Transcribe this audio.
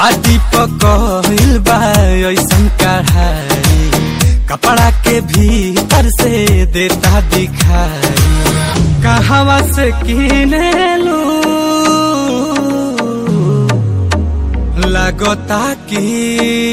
छाती पकइल बा ऐसन कढ़ाई कपड़ा के भीतर से देता दिखाई कहवा से किनेलू लगता की